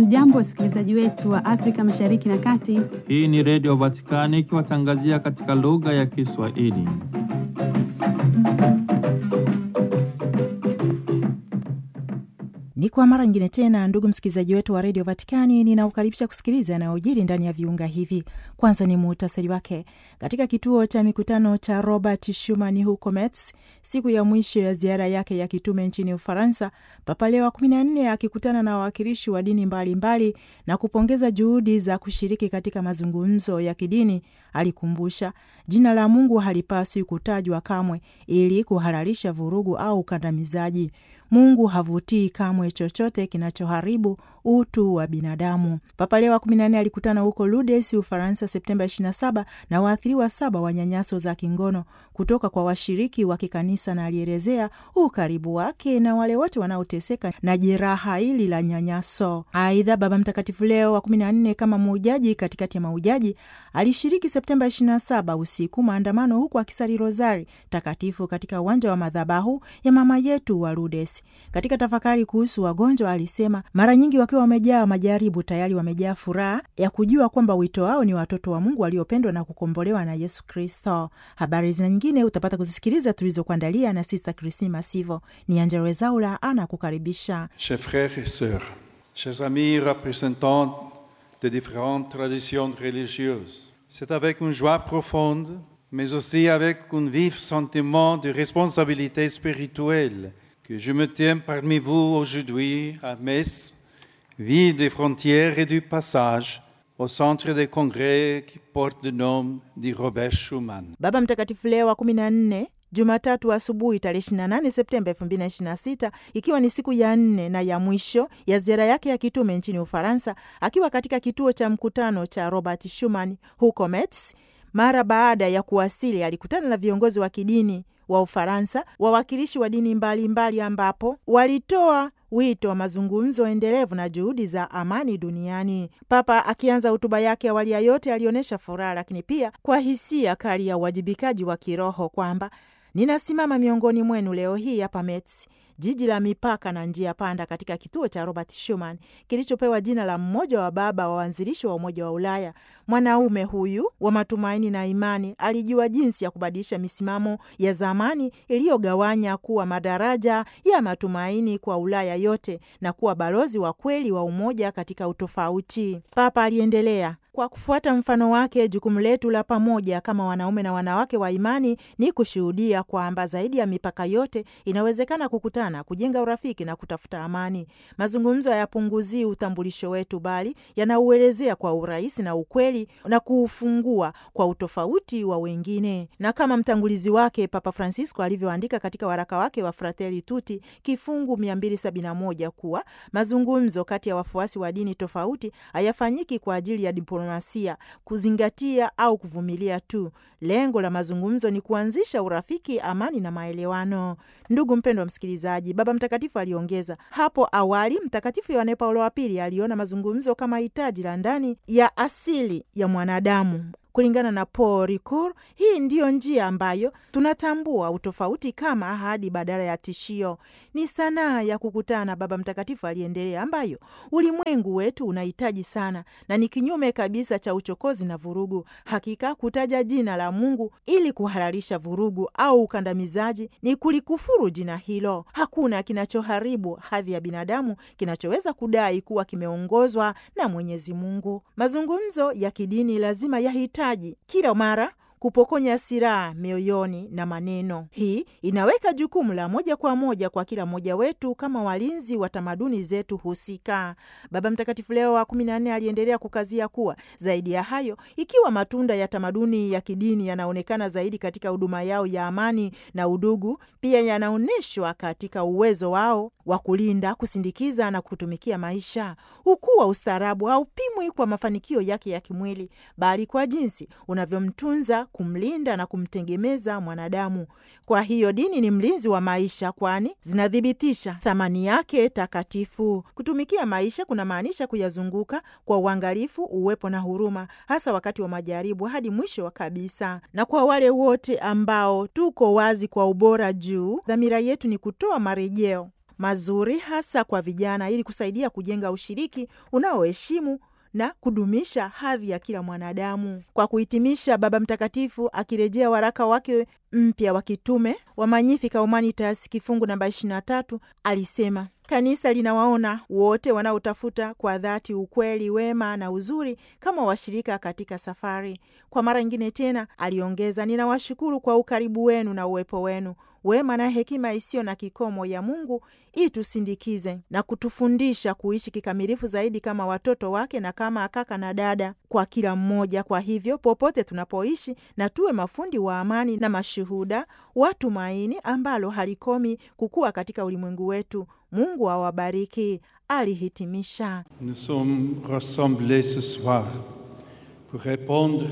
Hamjambo, wasikilizaji wetu wa Afrika Mashariki na Kati. Hii ni Redio Vatikani ikiwatangazia katika lugha ya Kiswahili. Ni kwa mara nyingine tena, ndugu msikilizaji wetu wa redio Vatikani, ninaukaribisha kusikiliza yanayojiri ndani ya viunga hivi. Kwanza ni muhtasari wake. Katika kituo cha mikutano cha Robert Schuman huko Metz, siku ya mwisho ya ziara yake ya kitume nchini Ufaransa, Papa Leo wa kumi na nne akikutana na wawakilishi wa dini mbalimbali mbali, na kupongeza juhudi za kushiriki katika mazungumzo ya kidini, alikumbusha jina la Mungu halipaswi kutajwa kamwe ili kuhalalisha vurugu au ukandamizaji. Mungu havutii kamwe chochote kinachoharibu utu wa binadamu. Papa Leo wa 14 alikutana huko Lourdes, Ufaransa, Septemba 27 na waathiriwa saba wa nyanyaso za kingono kutoka kwa washiriki wa kikanisa, na alielezea ukaribu wake na wale wote wanaoteseka na jeraha hili la nyanyaso. Aidha, Baba Mtakatifu Leo wa 14 kama muujaji katikati ya maujaji alishiriki Septemba 27 usiku maandamano, huku akisali rozari takatifu katika uwanja wa madhabahu ya mama yetu wa Lourdes. Katika tafakari kuhusu wagonjwa alisema, mara nyingi wakiwa wamejaa majaribu, tayari wamejaa furaha ya kujua kwamba wito wao ni watoto wa Mungu waliopendwa na kukombolewa na Yesu Kristo. Habari zina nyingine utapata kuzisikiliza tulizokuandalia na Sista Christine Masivo. Ni Angela Wezaula ana kukaribisha. Chers frères et sœurs, chers amis représentants de différentes traditions religieuses, c'est avec une joie profonde, mais aussi avec un vif sentiment de responsabilité spirituelle que je me tiens parmi vous aujourd'hui à Metz, ville des frontières et du passage, au centre des congrès qui porte le nom de Robert Schuman. Baba Mtakatifu Leo wa 14 Jumatatu asubuhi tarehe 28 Septemba 2026 ikiwa ni siku ya nne na ya mwisho ya ziara yake ya kitume nchini Ufaransa, akiwa katika kituo cha mkutano cha Robert Schuman huko Metz. Mara baada ya kuwasili, alikutana na viongozi wa kidini wa Ufaransa, wawakilishi wa dini mbalimbali mbali, ambapo walitoa wito wa mazungumzo endelevu na juhudi za amani duniani. Papa akianza hotuba yake, awali ya yote alionyesha furaha, lakini pia kwa hisia kali ya uwajibikaji wa kiroho kwamba ninasimama miongoni mwenu leo hii hapa Metz, jiji la mipaka na njia panda, katika kituo cha Robert Schuman kilichopewa jina la mmoja wa baba wa waanzilishi wa Umoja wa Ulaya. Mwanaume huyu wa matumaini na imani alijua jinsi ya kubadilisha misimamo ya zamani iliyogawanya kuwa madaraja ya matumaini kwa Ulaya yote na kuwa balozi wa kweli wa umoja katika utofauti. Papa aliendelea kwa kufuata mfano wake, jukumu letu la pamoja kama wanaume na wanawake wa imani ni kushuhudia kwamba zaidi ya mipaka yote inawezekana kukutana, kujenga urafiki na kutafuta amani. Mazungumzo hayapunguzii utambulisho wetu, bali yanauelezea kwa urahisi na ukweli na kuufungua kwa utofauti wa wengine. Na kama mtangulizi wake Papa Francisco alivyoandika katika waraka wake wa Fratelli Tutti kifungu 271 kuwa mazungumzo kati ya wafuasi wa dini tofauti hayafanyiki kwa ajili ya diplomasia, kuzingatia au kuvumilia tu. Lengo la mazungumzo ni kuanzisha urafiki, amani na maelewano. Ndugu mpendwa wa msikilizaji, Baba Mtakatifu aliongeza hapo awali, Mtakatifu Yohane Paulo wa Pili aliona mazungumzo kama hitaji la ndani ya asili ya mwanadamu. Kulingana na Paul Ricoeur, hii ndiyo njia ambayo tunatambua utofauti kama ahadi badala ya tishio. Ni sanaa ya kukutana, Baba Mtakatifu aliendelea, ambayo ulimwengu wetu unahitaji sana, na ni kinyume kabisa cha uchokozi na vurugu. Hakika kutaja jina la Mungu ili kuhalalisha vurugu au ukandamizaji ni kulikufuru jina hilo. Hakuna kinachoharibu hadhi ya binadamu kinachoweza kudai kuwa kimeongozwa na Mwenyezi Mungu. Mazungumzo ya kidini lazima yahitaji kila mara kupokonya silaha mioyoni na maneno. Hii inaweka jukumu la moja kwa moja kwa kila mmoja wetu kama walinzi wa tamaduni zetu husika. Baba Mtakatifu Leo wa kumi na nne aliendelea kukazia kuwa zaidi ya hayo, ikiwa matunda ya tamaduni ya kidini yanaonekana zaidi katika huduma yao ya amani na udugu, pia yanaonyeshwa katika uwezo wao wa kulinda, kusindikiza na kutumikia maisha. Ukuu wa ustaarabu haupimwi kwa mafanikio yake ya kimwili, bali kwa jinsi unavyomtunza kumlinda na kumtegemeza mwanadamu. Kwa hiyo dini ni mlinzi wa maisha, kwani zinathibitisha thamani yake takatifu. Kutumikia maisha kunamaanisha kuyazunguka kwa uangalifu, uwepo na huruma, hasa wakati wa majaribu, hadi mwisho wa kabisa. Na kwa wale wote ambao tuko wazi kwa ubora juu, dhamira yetu ni kutoa marejeo mazuri hasa kwa vijana ili kusaidia kujenga ushiriki unaoheshimu na kudumisha hadhi ya kila mwanadamu. Kwa kuhitimisha, Baba Mtakatifu akirejea waraka wake mpya wa kitume wa Magnificat Humanitas kifungu namba 23 alisema Kanisa linawaona wote wanaotafuta kwa dhati ukweli, wema na uzuri kama washirika katika safari. Kwa mara nyingine tena aliongeza, ninawashukuru kwa ukaribu wenu na uwepo wenu. Wema na hekima isiyo na kikomo ya Mungu itusindikize na kutufundisha kuishi kikamilifu zaidi kama watoto wake na kama kaka na dada kwa kila mmoja. Kwa hivyo popote tunapoishi, na tuwe mafundi wa amani na mashuhuda wa tumaini ambalo halikomi kukua katika ulimwengu wetu. Mungu awabariki, alihitimisha. Nous sommes rassemblés ce soir pour répondre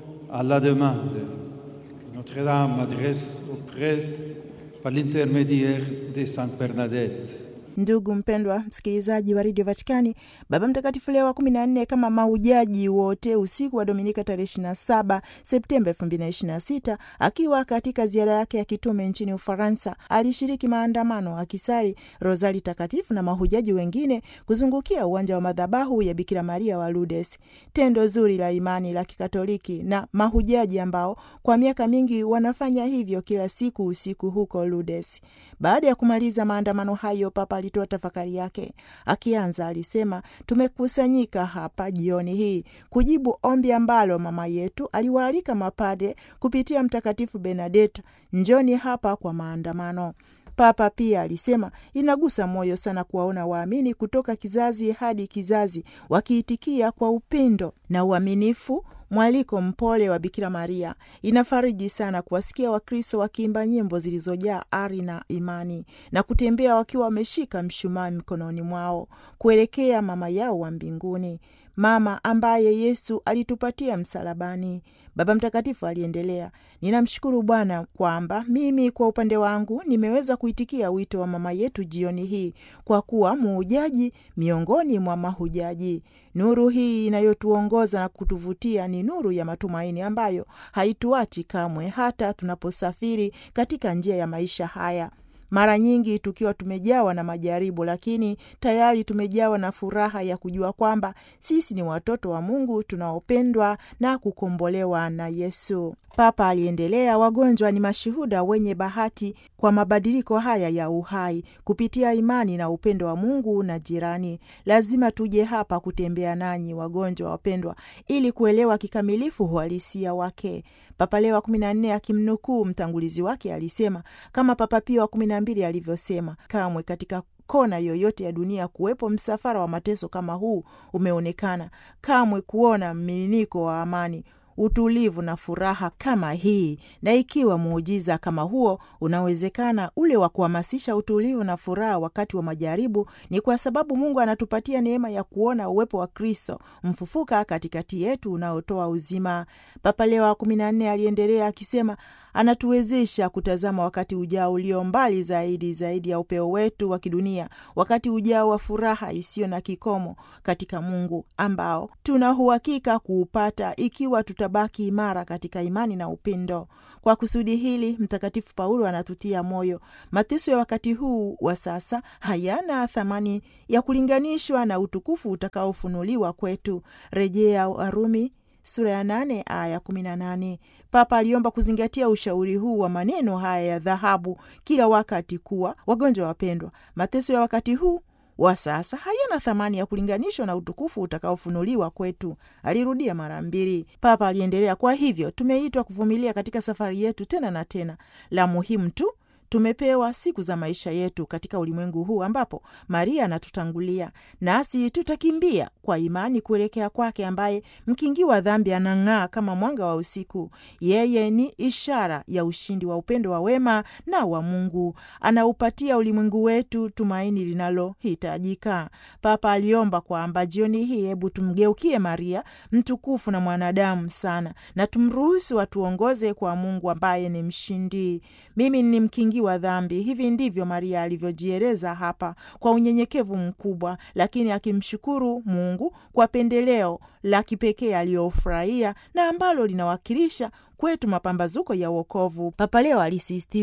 à la demande que Notre-Dame adresse aux prêtres par l'intermédiaire de Sainte Bernadette. Ndugu mpendwa msikilizaji wa redio Vatikani, Baba Mtakatifu Leo wa kumi na nne kama mahujaji wote usiku wa Dominika tarehe 27 Septemba 2026 akiwa katika ziara yake ya kitume nchini Ufaransa alishiriki maandamano akisali Rozari Takatifu na mahujaji wengine kuzungukia uwanja wa madhabahu ya Bikira Maria wa Lourdes, tendo zuri la imani la Kikatoliki na mahujaji ambao kwa miaka mingi wanafanya hivyo kila siku usiku huko Lourdes. Baada ya kumaliza maandamano hayo, Papa alitoa tafakari yake. Akianza alisema, tumekusanyika hapa jioni hii kujibu ombi ambalo mama yetu aliwaalika mapadre kupitia Mtakatifu Benedetto, njoni hapa kwa maandamano. Papa pia alisema inagusa moyo sana kuwaona waamini kutoka kizazi hadi kizazi wakiitikia kwa upendo na uaminifu mwaliko mpole wa Bikira Maria. Inafariji sana kuwasikia Wakristo wakiimba nyimbo zilizojaa ari na imani na kutembea wakiwa wameshika mshumaa mikononi mwao kuelekea mama yao wa mbinguni, mama ambaye Yesu alitupatia msalabani. Baba Mtakatifu aliendelea, ninamshukuru Bwana kwamba mimi kwa upande wangu nimeweza kuitikia wito wa mama yetu jioni hii kwa kuwa muujaji miongoni mwa mahujaji. Nuru hii inayotuongoza na kutuvutia ni nuru ya matumaini ambayo haituachi kamwe, hata tunaposafiri katika njia ya maisha haya mara nyingi tukiwa tumejawa na majaribu, lakini tayari tumejawa na furaha ya kujua kwamba sisi ni watoto wa Mungu tunaopendwa na kukombolewa na Yesu. Papa aliendelea, wagonjwa ni mashuhuda wenye bahati kwa mabadiliko haya ya uhai kupitia imani na upendo wa Mungu na jirani. Lazima tuje hapa kutembea nanyi wagonjwa wapendwa, ili kuelewa kikamilifu uhalisia wake. Papa Leo wa kumi na nne akimnukuu mtangulizi wake alisema kama Papa Pio wa kumi na mbili alivyosema, kamwe katika kona yoyote ya dunia kuwepo msafara wa mateso kama huu umeonekana, kamwe kuona mmininiko wa amani utulivu na furaha kama hii. Na ikiwa muujiza kama huo unawezekana, ule wa kuhamasisha utulivu na furaha wakati wa majaribu, ni kwa sababu Mungu anatupatia neema ya kuona uwepo wa Kristo mfufuka katikati yetu unaotoa uzima. Papa Leo wa kumi na nne aliendelea akisema anatuwezesha kutazama wakati ujao ulio mbali zaidi zaidi ya upeo wetu wa kidunia, wakati ujao wa furaha isiyo na kikomo katika Mungu ambao tuna uhakika kuupata ikiwa tutabaki imara katika imani na upendo. Kwa kusudi hili, Mtakatifu Paulo anatutia moyo, mateso ya wakati huu wa sasa hayana thamani ya kulinganishwa na utukufu utakaofunuliwa kwetu. Rejea Warumi sura ya nane aya kumi na nane. Papa aliomba kuzingatia ushauri huu wa maneno haya ya dhahabu kila wakati, kuwa wagonjwa wapendwa, mateso ya wakati huu wa sasa hayana thamani ya kulinganishwa na utukufu utakaofunuliwa kwetu. Alirudia mara mbili. Papa aliendelea, kwa hivyo tumeitwa kuvumilia katika safari yetu tena na tena. La muhimu tu tumepewa siku za maisha yetu katika ulimwengu huu ambapo Maria anatutangulia, nasi tutakimbia kwa imani kuelekea kwake, ambaye mkingi wa dhambi anang'aa kama mwanga wa usiku. Yeye ni ishara ya ushindi wa upendo wa wema na wa Mungu, anaupatia ulimwengu wetu tumaini linalohitajika. Papa aliomba kwamba jioni hii, hebu tumgeukie Maria mtukufu na mwanadamu sana, na tumruhusu atuongoze kwa Mungu ambaye ni mshindi. Mimi ni mkingi wa dhambi. Hivi ndivyo Maria alivyojieleza hapa kwa unyenyekevu mkubwa, lakini akimshukuru Mungu kwa pendeleo la kipekee aliyofurahia na ambalo linawakilisha kwetu mapambazuko ya wokovu. Papa Leo alisisitiza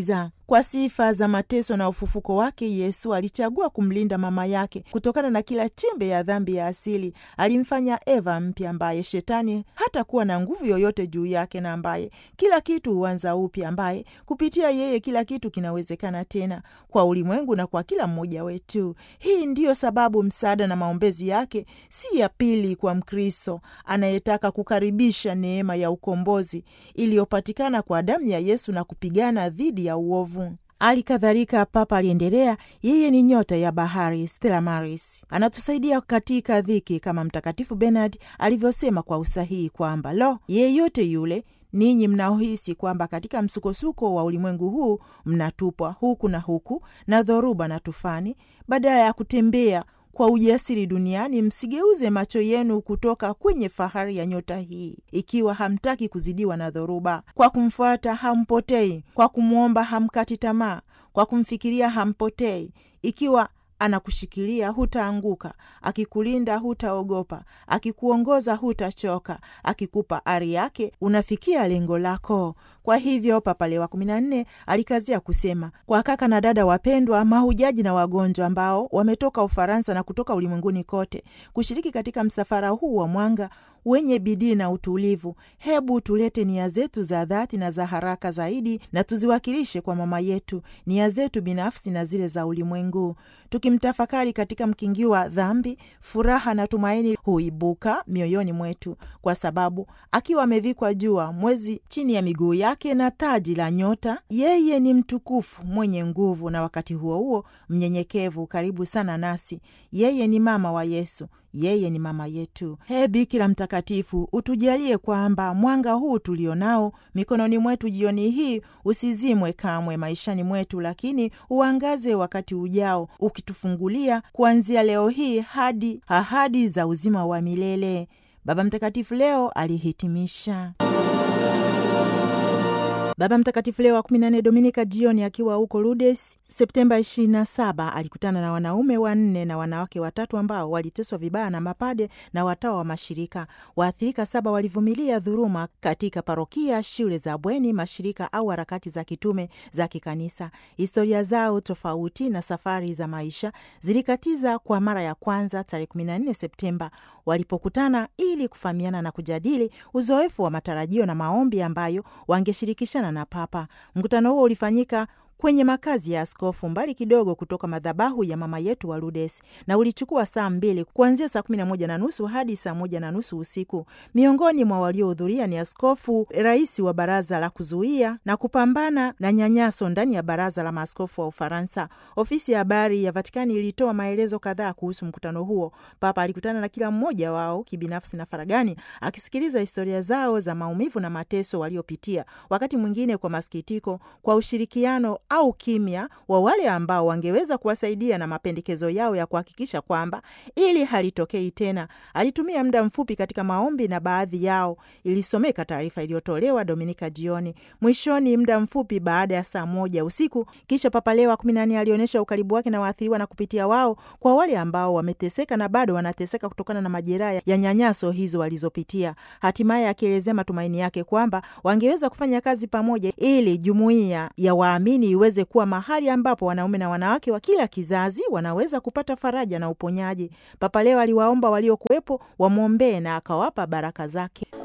Kwa sifa za mateso na ufufuko wake, Yesu alichagua kumlinda mama yake kutokana na kila chembe ya dhambi ya asili. Alimfanya Eva mpya, ambaye shetani hatakuwa na nguvu yoyote juu yake, na ambaye kila kitu huanza upya, ambaye kupitia yeye kila kitu kinawezekana tena kwa ulimwengu na kwa kila mmoja wetu. Hii ndiyo sababu msaada na maombezi yake si ya pili kwa Mkristo anayetaka kukaribisha neema ya ukombozi iliyopatikana kwa damu ya Yesu na kupigana dhidi ya uovu. Hali kadhalika, Papa aliendelea, yeye ni nyota ya bahari, Stella Maris, anatusaidia katika dhiki, kama Mtakatifu Bernard alivyosema kwa usahihi kwamba lo, yeyote yule ninyi mnaohisi kwamba katika msukosuko wa ulimwengu huu mnatupwa huku na huku na dhoruba na tufani, badala ya kutembea kwa ujasiri duniani, msigeuze macho yenu kutoka kwenye fahari ya nyota hii. Ikiwa hamtaki kuzidiwa na dhoruba, kwa kumfuata hampotei, kwa kumwomba hamkati tamaa, kwa kumfikiria hampotei. Ikiwa anakushikilia hutaanguka, akikulinda hutaogopa, akikuongoza hutachoka, akikupa ari yake unafikia lengo lako. Kwa hivyo Papa Leo wa kumi na nne alikazia kusema kwa kaka na dada wapendwa, mahujaji na wagonjwa ambao wametoka Ufaransa na kutoka ulimwenguni kote kushiriki katika msafara huu wa mwanga wenye bidii na utulivu, hebu tulete nia zetu za dhati na za haraka zaidi na tuziwakilishe kwa mama yetu, nia zetu binafsi na zile za ulimwengu. Tukimtafakari katika mkingi wa dhambi, furaha na tumaini huibuka mioyoni mwetu, kwa sababu akiwa amevikwa jua, mwezi chini ya miguu yake na taji la nyota, yeye ni mtukufu, mwenye nguvu, na wakati huo huo mnyenyekevu, karibu sana nasi. Yeye ni mama wa Yesu, yeye ni mama yetu. He Bikira Mtakatifu, utujalie kwamba mwanga huu tulionao mikononi mwetu jioni hii usizimwe kamwe maishani mwetu, lakini uangaze wakati ujao, ukitufungulia kuanzia leo hii hadi ahadi za uzima wa milele. Baba Mtakatifu leo alihitimisha. Baba Mtakatifu Leo wa 14 Dominika jioni akiwa huko Lourdes Septemba 27 alikutana na wanaume wanne na wanawake watatu ambao waliteswa vibaya na mapade na watawa wa mashirika. Waathirika saba walivumilia dhuluma katika parokia, shule za bweni, mashirika au harakati za kitume za kikanisa. Historia zao tofauti na safari za maisha zilikatiza kwa mara ya kwanza tarehe 14 Septemba walipokutana ili kufahamiana na kujadili uzoefu wa matarajio na maombi ambayo wangeshirikishana na Papa. Mkutano huo ulifanyika kwenye makazi ya askofu mbali kidogo kutoka madhabahu ya mama yetu wa Lourdes na ulichukua saa mbili kuanzia saa kumi na moja na nusu hadi saa moja na nusu usiku. Miongoni mwa waliohudhuria ni askofu, rais wa baraza la kuzuia na kupambana na nyanyaso ndani ya baraza la maaskofu wa Ufaransa. Ofisi ya habari ya Vatikani ilitoa maelezo kadhaa kuhusu mkutano huo. Papa alikutana na kila mmoja wao kibinafsi na faragani, akisikiliza historia zao za maumivu na mateso waliopitia, wakati mwingine kwa masikitiko, kwa ushirikiano au kimya wa wale ambao wangeweza kuwasaidia na mapendekezo yao ya kuhakikisha kwamba ili halitokei tena. Alitumia muda mfupi katika maombi na baadhi yao ilisomeka taarifa iliyotolewa Dominika jioni. Mwishoni, muda mfupi baada ya saa moja usiku, kisha Papa Leo wa kumi na nne alionyesha ukaribu wake na waathiriwa na kupitia wao kwa wale ambao wameteseka na bado wanateseka kutokana na majeraha ya nyanyaso hizo walizopitia, hatimaye akielezea matumaini yake kwamba wangeweza kufanya kazi pamoja ili jumuiya ya waamini iweze kuwa mahali ambapo wanaume na wanawake wa kila kizazi wanaweza kupata faraja na uponyaji. Papa Leo aliwaomba waliokuwepo wamwombee na akawapa baraka zake.